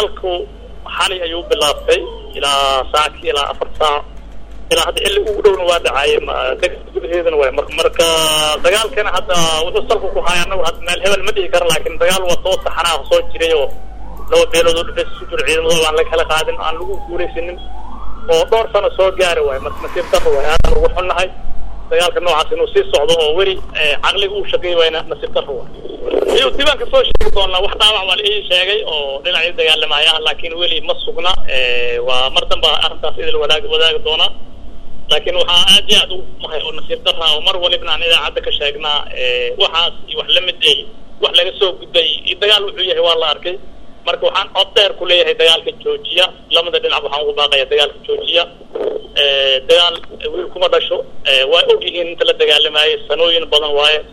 dagaalku xali ayuu bilaabtay ilaa saacki ilaa afar saac ilaa hadda xilli ugu dhowna waa dhacaaye gudaheedana waay mar marka dagaalkana hadda wuxuu salku ku haaya anagu hadda meel hebel ma dhihi kara laakin dagaal waa soo saxanaa soo jiray oo laba beelood oo dhufeys isu jiro ciidamadooda aan la kala qaadin aan lagu guulaysanin oo dhowr sano soo gaari waayo marka nasiib daro waay aadaan ugu xunnahay dagaalka noocaas inuu sii socdo oo weli caqliga uu shaqeey wayna nasiib daro waay iyo diiwaanka soo sheegi doonaa wax dhaawac waa la ii sheegay oo dhinacii dagaalamaya ah laakiin weli ma sugna waa mar danba arrintaas idil wadaag wadaagi doonaa laakiin waxaa aad iyo aad ugu mahay oo nasiib dara oo mar walibna aan idaacadda ka sheegnaa waxaas iyo wax lamid ay wax laga soo gudbay iyo dagaal wuxuu yahay waa la arkay marka waxaan cod dheer ku leeyahay dagaalka joojiya lamada dhinac waxaan ugu baaqaya dagaalka joojiya dagaal wiil kuma dhasho waa og yihiin inta la dagaalamayay sanooyin badan waaye